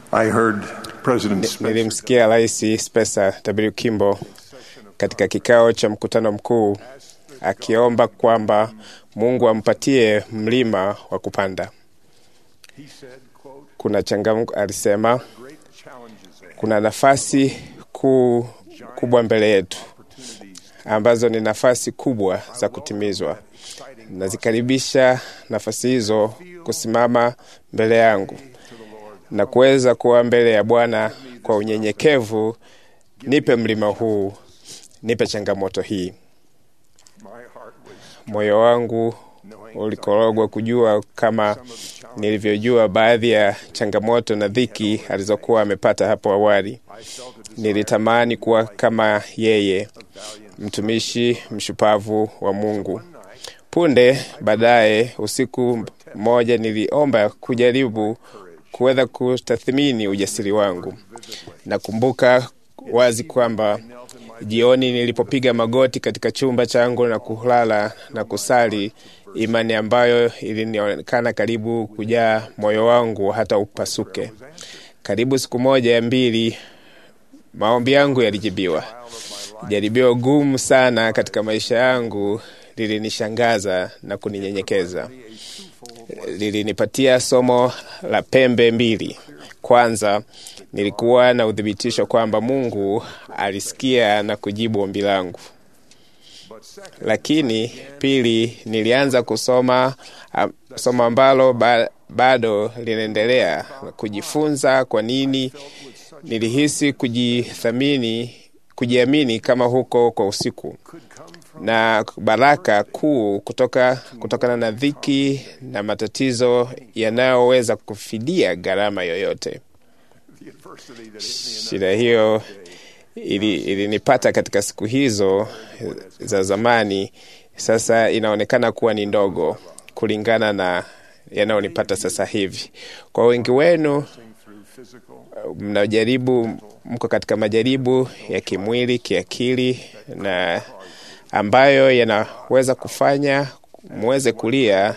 I heard President Spencer Nilimsikia Rais Spencer W. Kimball katika kikao cha mkutano mkuu akiomba kwamba Mungu ampatie mlima wa kupanda. he said, quote, Kuna changamoto, alisema great challenges ahead, kuna nafasi kuu kubwa mbele yetu opportunities ambazo ni nafasi kubwa za kutimizwa. exciting Nazikaribisha nafasi hizo kusimama mbele yangu to the Lord. na kuweza kuwa mbele ya Bwana kwa unyenyekevu. Nipe mlima huu, nipe changamoto hii. My heart was Moyo wangu knowing ulikorogwa kujua kama some of the challenges nilivyojua baadhi ya changamoto na dhiki alizokuwa amepata hapo awali. I felt a desire Nilitamani kuwa kama yeye, of valiant mtumishi mshupavu wa Mungu. one night Punde baadaye, usiku mmoja, niliomba kujaribu kuweza kutathmini ujasiri wangu. Nakumbuka wazi kwamba knelt in my jioni nilipopiga magoti katika chumba changu na kulala na kusali, imani ambayo ilinionekana karibu kujaa moyo wangu hata upasuke. Karibu siku moja ya mbili, maombi yangu yalijibiwa. Jaribio gumu sana katika maisha yangu lilinishangaza na kuninyenyekeza. Lilinipatia somo la pembe mbili. Kwanza, nilikuwa na uthibitisho kwamba Mungu alisikia na kujibu ombi langu. but second Lakini pili, nilianza kusoma a, somo ambalo ba, bado linaendelea kujifunza. Kwa nini nilihisi kujithamini, kujiamini kama huko kwa usiku could come from na baraka kuu kutoka kutokana na dhiki na matatizo yanayoweza kufidia gharama yoyote. the adversity that hit me in Shida hiyo ili- ilinipata katika siku hizo za zamani, sasa inaonekana kuwa ni ndogo kulingana na yanayonipata sasa hivi. Kwa wengi wenu that through physical mnajaribu, mko katika majaribu ya kimwili, kiakili na ambayo yanaweza kufanya muweze kulia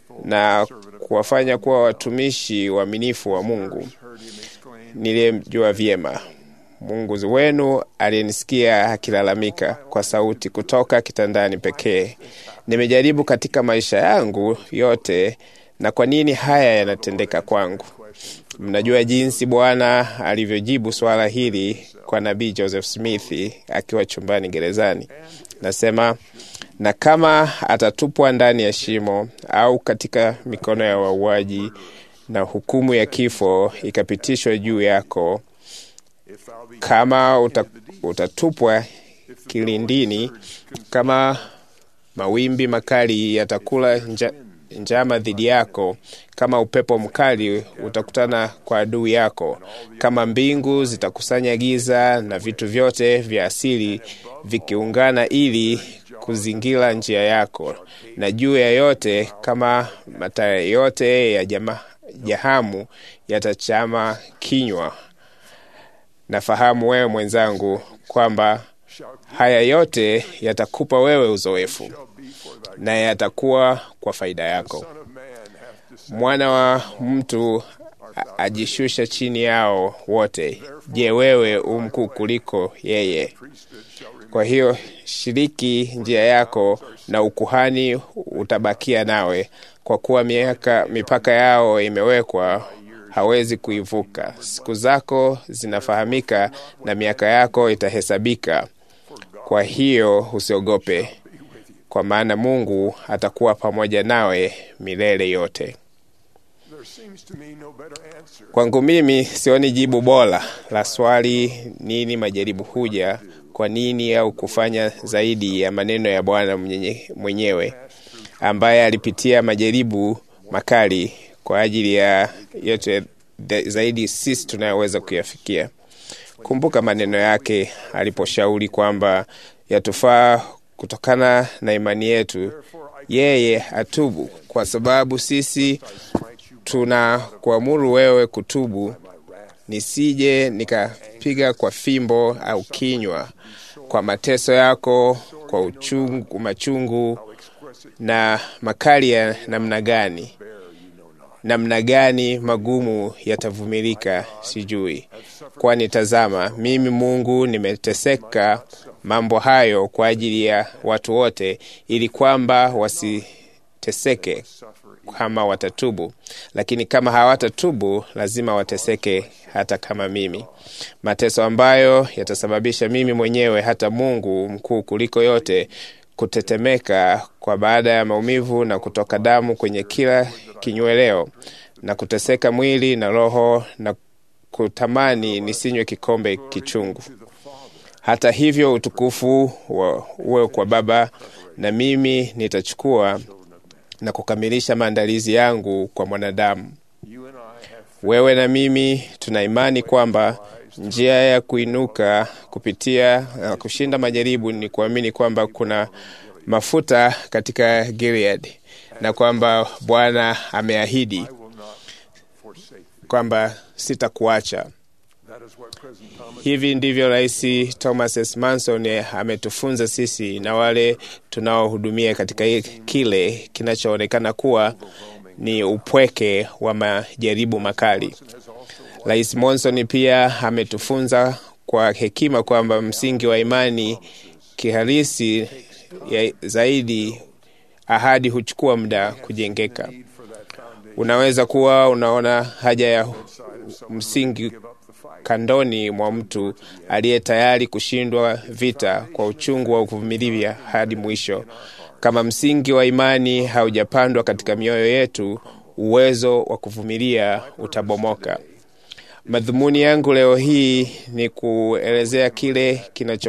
na kuwafanya kuwa watumishi waaminifu wa Mungu. heard him exclaim, Niliyemjua vyema Mungu wenu aliyenisikia akilalamika kwa sauti kutoka kitandani pekee. Nimejaribu katika maisha yangu yote, na kwa nini haya yanatendeka kwangu? Mnajua jinsi Bwana alivyojibu swala hili kwa nabii Joseph Smith akiwa chumbani gerezani. Nasema, na kama atatupwa ndani ya shimo au katika mikono ya wauaji, na hukumu ya kifo ikapitishwa juu yako, if thou be kama uta, utatupwa kilindini, kama mawimbi makali yatakula nja, njama dhidi yako, kama upepo mkali utakutana kwa adui yako, kama mbingu zitakusanya giza na vitu vyote vya asili vikiungana ili kuzingira njia yako, na juu ya yote, kama mataya yote ya jama, jahamu yatachama kinywa Nafahamu wewe mwenzangu kwamba haya yote yatakupa wewe uzoefu be for thy na yatakuwa kwa faida yako. Son of Man hath descended. Mwana wa mtu a- ajishusha chini yao wote. Je, wewe u mkuu kuliko yeye? Priesthood shall remain. Kwa hiyo shiriki njia yako na ukuhani utabakia nawe, kwa kuwa miaka mipaka yao imewekwa, hawezi kuivuka. Siku zako zinafahamika na miaka yako itahesabika. Kwa hiyo usiogope, kwa maana Mungu atakuwa pamoja nawe milele yote. There seems to me no better answer Kwangu mimi sioni jibu bora la swali nini majaribu huja kwa nini, au kufanya zaidi ya maneno ya Bwana mwenye- mwenyewe ambaye alipitia majaribu makali kwa ajili ya yote the- zaidi sisi tunayoweza kuyafikia. Kumbuka maneno yake aliposhauri kwamba yatufaa kutokana na imani yetu yeye atubu, kwa sababu sisi tuna kuamuru wewe kutubu, nisije nikapiga kwa fimbo au kinywa, kwa mateso yako, kwa uchungu, machungu na makali ya namna gani namna gani magumu yatavumilika sijui, kwani tazama, mimi Mungu nimeteseka mambo hayo kwa ajili ya watu wote, ili kwamba wasiteseke kama watatubu. Lakini kama hawatatubu, lazima wateseke hata kama mimi, mateso ambayo yatasababisha mimi mwenyewe, hata Mungu mkuu kuliko yote, kutetemeka kwa baada ya maumivu na kutoka damu kwenye kila kinyweleo na kuteseka mwili na roho na kutamani nisinywe kikombe kichungu. Hata hivyo utukufu wa uwe kwa Baba, na mimi nitachukua na kukamilisha maandalizi yangu kwa mwanadamu. Wewe na mimi tuna imani kwamba njia ya kuinuka kupitia na uh, kushinda majaribu ni kuamini kwamba kuna mafuta katika Gilead na kwamba Bwana ameahidi kwamba sitakuacha. Hivi ndivyo Rais Thomas S. Manson ametufunza sisi na wale tunaohudumia katika kile kinachoonekana kuwa ni upweke wa majaribu makali. Rais Monson pia ametufunza kwa hekima kwamba msingi wa imani kihalisi ya zaidi, ahadi huchukua muda kujengeka. Unaweza kuwa unaona haja ya msingi kandoni mwa mtu aliye tayari kushindwa vita kwa uchungu wa kuvumilia hadi mwisho. Kama msingi wa imani haujapandwa katika mioyo yetu, uwezo wa kuvumilia utabomoka. Madhumuni yangu leo hii ni kuelezea kile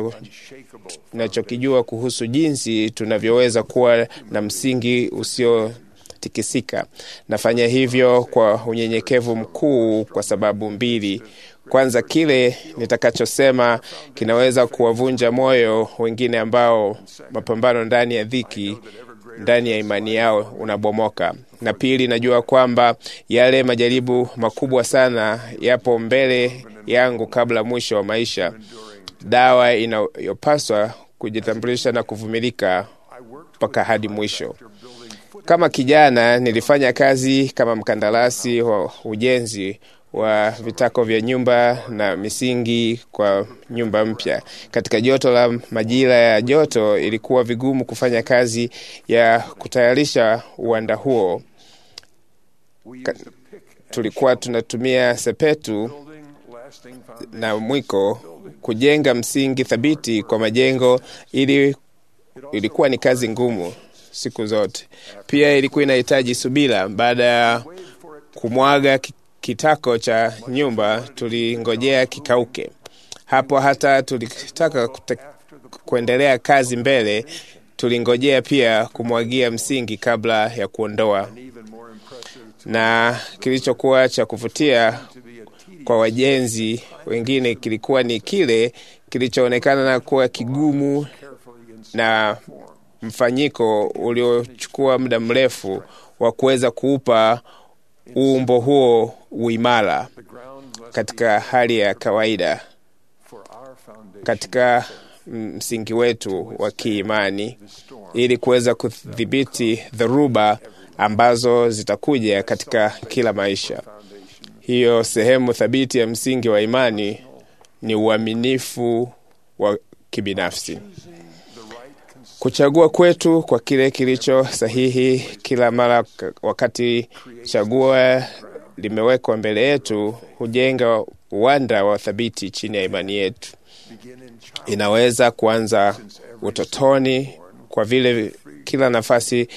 kinachokijua kuhusu jinsi tunavyoweza kuwa na msingi usiotikisika. Nafanya hivyo kwa unyenyekevu mkuu kwa sababu mbili. Kwanza, kile nitakachosema kinaweza kuwavunja moyo wengine ambao mapambano ndani ya dhiki ndani ya imani yao unabomoka. Na pili, najua kwamba yale majaribu makubwa sana yapo mbele yangu kabla mwisho wa maisha. Dawa inayopaswa kujitambulisha na kuvumilika mpaka hadi mwisho. Kama kijana, nilifanya kazi kama mkandarasi wa ujenzi wa vitako vya nyumba na misingi kwa nyumba mpya. Katika joto la majira ya joto, ilikuwa vigumu kufanya kazi ya kutayarisha uwanda huo. Ka, tulikuwa tunatumia sepetu na mwiko kujenga msingi thabiti kwa majengo, ili ilikuwa ni kazi ngumu siku zote. Pia ilikuwa inahitaji subira. Baada ya kumwaga kitako cha nyumba tulingojea kikauke. Hapo hata tulitaka kuendelea kazi mbele, tulingojea pia kumwagia msingi kabla ya kuondoa. Na kilichokuwa cha kuvutia kwa wajenzi wengine kilikuwa ni kile kilichoonekana na kuwa kigumu na mfanyiko uliochukua muda mrefu wa kuweza kuupa uumbo huo uimara katika hali ya kawaida. Katika msingi wetu wa kiimani, ili kuweza kudhibiti dhoruba ambazo zitakuja katika kila maisha. Hiyo sehemu thabiti ya msingi wa imani ni uaminifu wa kibinafsi. Kuchagua kwetu kwa kile kilicho sahihi kila mara, wakati chaguo limewekwa mbele yetu, hujenga uwanda wa thabiti chini ya imani yetu. Inaweza kuanza utotoni, kwa vile kila nafasi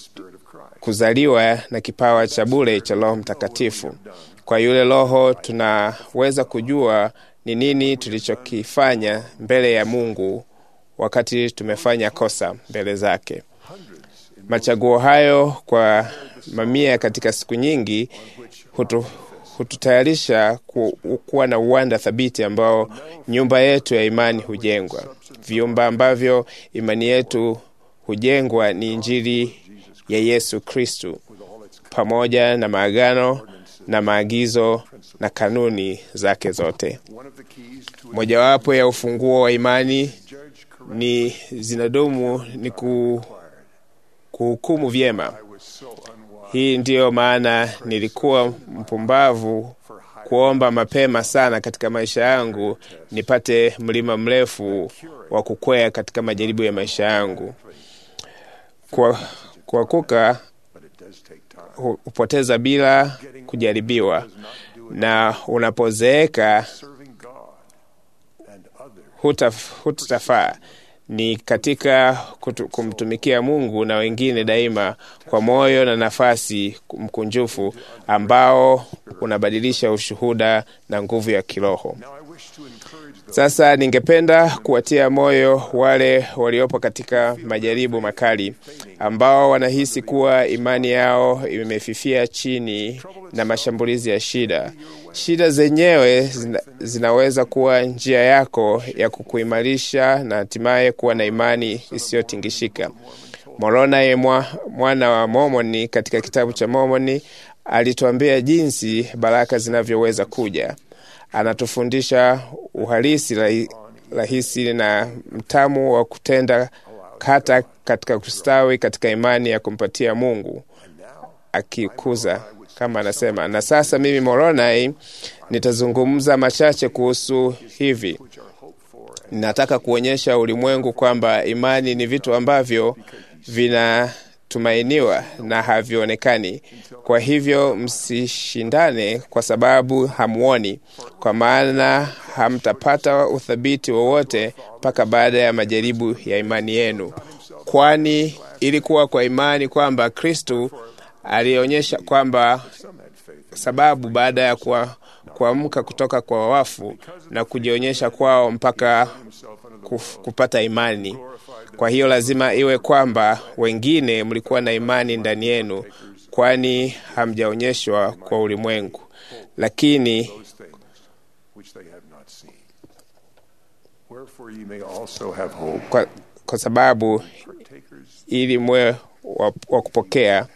kuzaliwa na kipawa cha bure cha Roho Mtakatifu. Kwa yule Roho tunaweza kujua ni nini tulichokifanya mbele ya Mungu wakati tumefanya kosa mbele zake. Machaguo hayo kwa mamia katika siku nyingi hutu, hututayarisha ku, kuwa na uwanda thabiti ambao nyumba yetu ya imani hujengwa. Vyumba ambavyo imani yetu hujengwa ni Injili ya Yesu Kristu pamoja na maagano na maagizo na kanuni zake zote. Mojawapo ya ufunguo wa imani ni zinadumu ni ku, kuhukumu vyema. Hii ndiyo maana nilikuwa mpumbavu kuomba mapema sana katika maisha yangu nipate mlima mrefu wa kukwea katika majaribu ya maisha yangu. Kwa kuanguka but it does take time. hu- hupoteza bila kujaribiwa, na unapozeeka Serving God and others huta hutafaa ni katika kutu, kumtumikia Mungu na wengine daima kwa moyo na nafasi mkunjufu ambao unabadilisha ushuhuda na nguvu ya kiroho. Now I wish to encourage those Sasa ningependa kuwatia moyo wale waliopo katika majaribu makali ambao wanahisi kuwa imani yao imefifia chini na mashambulizi ya shida. Shida zenyewe zina, zinaweza kuwa njia yako ya kukuimarisha na hatimaye kuwa na imani isiyotingishika. Moroni mwa, mwana wa Momoni katika kitabu cha Momoni alituambia jinsi baraka zinavyoweza kuja. Anatufundisha uhalisi rahi- rahisi na mtamu wa kutenda hata katika kustawi katika imani ya kumpatia Mungu akikuza kama anasema. Na sasa mimi Moroni nitazungumza machache kuhusu hivi. Nataka kuonyesha ulimwengu kwamba imani ni vitu ambavyo vinatumainiwa na havionekani. Kwa hivyo msishindane kwa sababu hamuoni, kwa maana hamtapata uthabiti wowote mpaka baada ya majaribu ya imani yenu, kwani ilikuwa kwa imani kwamba Kristu alionyesha kwamba sababu baada ya kuwa- kuamka kutoka kwa wafu na kujionyesha kwao mpaka kuf, kupata imani. Kwa hiyo lazima iwe kwamba wengine mlikuwa na imani ndani yenu, kwani hamjaonyeshwa kwa ulimwengu, lakini those things which they have not seen. Wherefore ye may also have hope. kwa, kwa sababu Partakers ili mwe wa, wa kupokea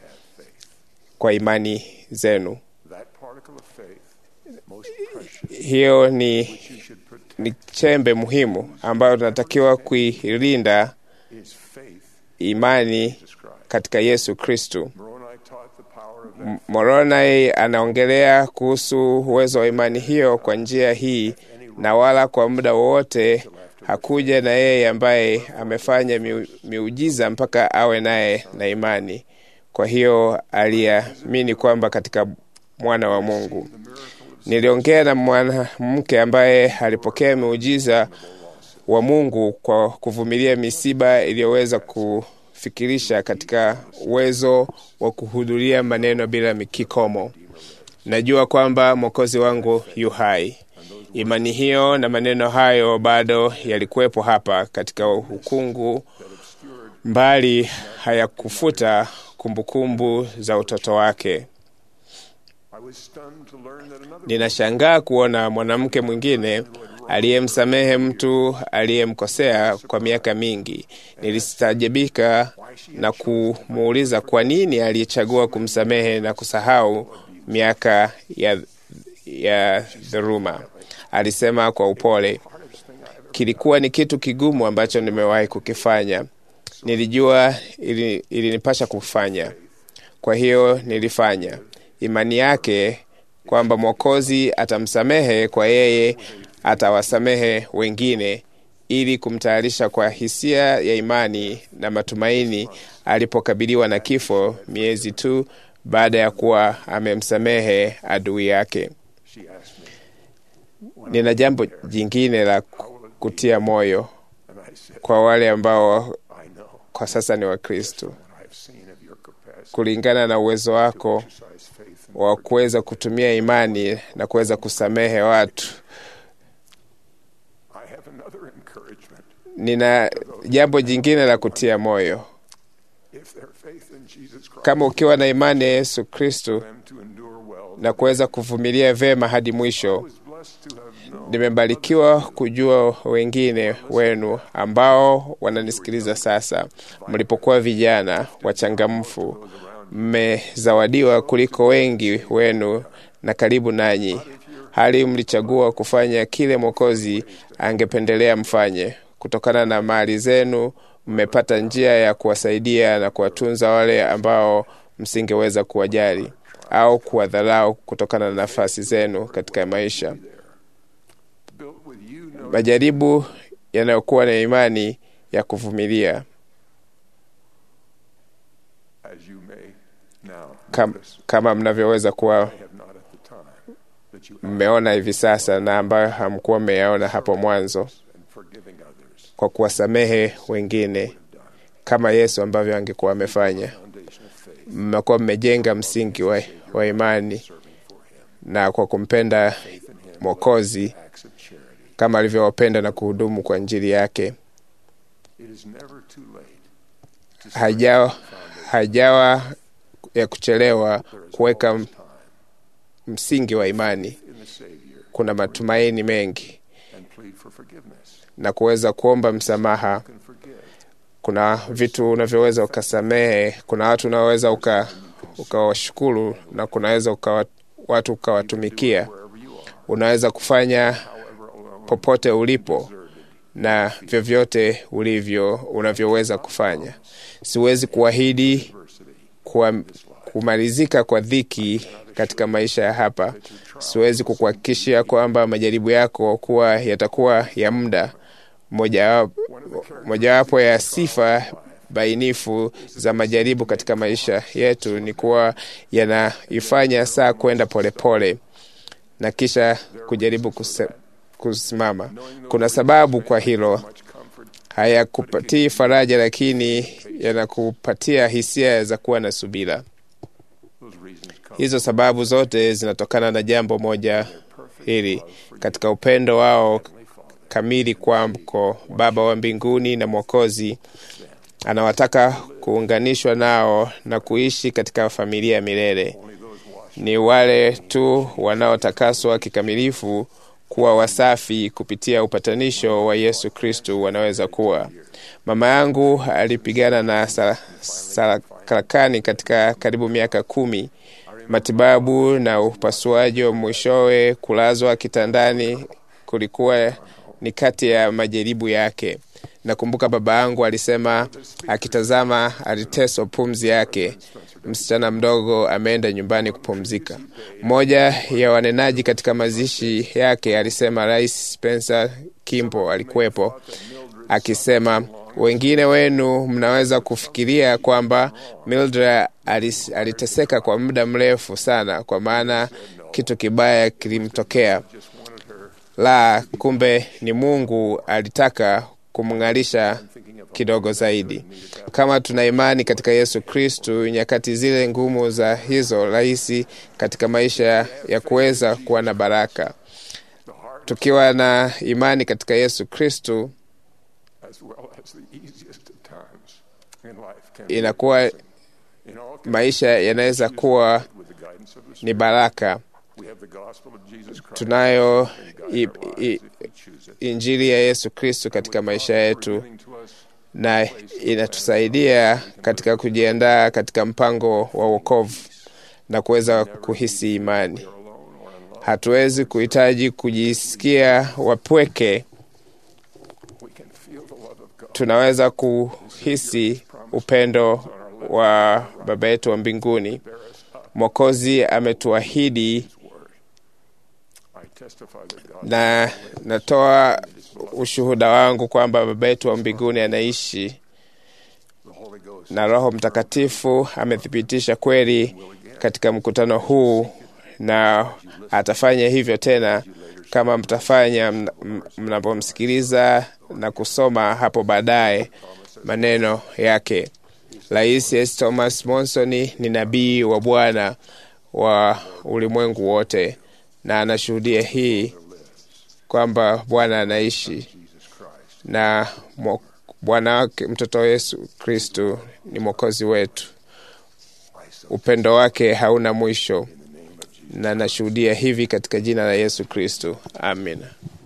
kwa imani zenu. that particle of faith most precious Hiyo ni, you should protect ni chembe muhimu ambayo tunatakiwa kuilinda is faith imani described. katika Yesu Kristu. Moroni taught the power of that M- Moroni anaongelea kuhusu uwezo wa imani hiyo kwa njia hii, na wala kwa muda wowote hakuja na yeye ambaye amefanya miu- miujiza mpaka awe naye na imani. Kwa hiyo aliamini kwamba katika mwana wa Mungu. Niliongea na mwanamke ambaye alipokea miujiza wa Mungu kwa kuvumilia misiba iliyoweza kufikirisha katika uwezo wa kuhudhuria maneno bila kikomo. Najua kwamba Mwokozi wangu yu hai. Imani hiyo na maneno hayo bado yalikuwepo hapa katika ukungu, mbali hayakufuta kumbukumbu za utoto wake. I was stunned to learn that another Ninashangaa kuona mwanamke mwingine aliyemsamehe mtu aliyemkosea kwa miaka mingi. Nilistajabika na kumuuliza kwa nini alichagua kumsamehe na kusahau miaka ya, ya dhuluma. Alisema kwa upole, kilikuwa ni kitu kigumu ambacho nimewahi kukifanya. Nilijua ili- ilinipasha kufanya, kwa hiyo nilifanya. Imani yake kwamba Mwokozi atamsamehe kwa yeye atawasamehe wengine, ili kumtayarisha kwa hisia ya imani na matumaini alipokabiliwa na kifo miezi tu baada ya kuwa amemsamehe adui yake. she asked me, Nina jambo jingine la kutia moyo and I said, kwa wale ambao I know kwa sasa ni Wakristo, what I've seen of your capacity kulingana na uwezo wako to exercise faith and wa kuweza kutumia imani na kuweza kusamehe watu. I have another encouragement. Nina jambo jingine la kutia moyo. If their faith in Jesus Christ Kama ukiwa na imani ya Yesu Kristo them to endure well, na kuweza kuvumilia vyema hadi I mwisho, was blessed to have known nimebarikiwa kujua wengine wenu ambao wananisikiliza sasa, mlipokuwa vijana wachangamfu, mmezawadiwa kuliko wengi wenu na karibu nanyi, hali mlichagua kufanya kile Mwokozi angependelea mfanye. Kutokana na mali zenu, mmepata njia ya kuwasaidia na kuwatunza wale ambao msingeweza kuwajali au kuwadharau kutokana na nafasi zenu katika maisha. built with you no Majaribu yanayokuwa na imani ya kuvumilia, as you may now kam, notice, kama mnavyoweza kuwa I have not at the time that you mmeona hivi sasa na ambayo hamkuwa mmeyaona hapo mwanzo, and forgiving others kwa kuwasamehe wengine kama Yesu ambavyo angekuwa amefanya. foundation of faith Mmekuwa mmejenga msingi wa, wa imani serving for him na kwa kumpenda faith in him Mwokozi acts of charity kama alivyowapenda na kuhudumu kwa Injili yake. it is never too late to Hajawa, hajawa ya kuchelewa there is kuweka always time msingi wa imani. in the Savior Kuna matumaini mengi and plead for forgiveness na kuweza kuomba msamaha. you can forgive Kuna vitu unavyoweza ukasamehe, kuna watu unaoweza uka ukawashukuru na kunaweza ukawa, watu ukawatumikia. wherever you are Unaweza kufanya however alone popote ulipo deserted na vyovyote ulivyo unavyoweza kufanya. Siwezi kuahidi adversity kuwa, kumalizika kwa dhiki katika maisha ya hapa. Siwezi kukuhakikishia kwamba majaribu yako kuwa yatakuwa ya muda. Mojawapo mojawapo ya sifa bainifu za majaribu katika maisha yetu ni kuwa yanaifanya saa kwenda polepole na kisha kujaribu kuse, kusimama. Kuna sababu kwa hilo, much comfort hayakupatii faraja, lakini yanakupatia hisia za kuwa na subira. those reasons come Hizo sababu zote zinatokana na jambo moja hili, katika upendo wao kamili kwako Baba wa mbinguni na Mwokozi anawataka kuunganishwa nao na kuishi katika familia ya milele. only those washed Ni wale tu wanaotakaswa kikamilifu kuwa wasafi kupitia upatanisho wa Yesu Kristu wanaweza kuwa. Mama yangu alipigana na sa- sarakani katika karibu miaka kumi. Matibabu na upasuaji wa mwishowe kulazwa kitandani kulikuwa ni kati ya majaribu yake. Nakumbuka baba yangu alisema akitazama aliteswa pumzi yake, msichana mdogo ameenda nyumbani kupumzika. Mmoja ya wanenaji katika mazishi yake alisema Rais Spencer Kimbo alikuwepo akisema, wengine wenu mnaweza kufikiria kwamba Mildred alis- aliteseka kwa muda mrefu sana, kwa maana kitu kibaya kilimtokea. just wanted her La, kumbe ni Mungu alitaka kumng'arisha thinking of kidogo zaidi. Kama tuna imani katika Yesu Kristu, nyakati zile ngumu za hizo rahisi katika maisha ya kuweza kuwa na baraka. the hard Tukiwa na imani katika Yesu Kristu, as well as the easiest of times in life can be inakuwa in all maisha yanaweza kuwa with the guidance of the ni Spirit. baraka. We have the gospel of Jesus Christ Tunayo and guide i, our lives i, if we choose it. injili ya Yesu Kristu katika maisha yetu Revealing to us na inatusaidia katika kujiandaa katika mpango wa wokovu na kuweza kuhisi imani. alone or in love, Hatuwezi kuhitaji kujisikia wapweke, we can feel the love of God. tunaweza kuhisi upendo wa Baba yetu wa mbinguni. Bear us up Mwokozi ametuahidi, His word. I testify that God na natoa ushuhuda wangu kwamba Baba yetu wa mbinguni anaishi the Holy Ghost na Roho Mtakatifu amethibitisha kweli katika mkutano huu, na atafanya hivyo tena kama mtafanya mna- m- mnapomsikiliza na kusoma hapo baadaye maneno yake. Rais S. Thomas Monson ni nabii wa Bwana wa ulimwengu wote, na anashuhudia hii kwamba Bwana anaishi Jesus Christ. na mwo- Bwana wake mtoto Yesu Kristu ni mwokozi wetu. I so Upendo wake hauna mwisho, in the name of Jesus. na nashuhudia hivi katika jina la Yesu Kristu, amina.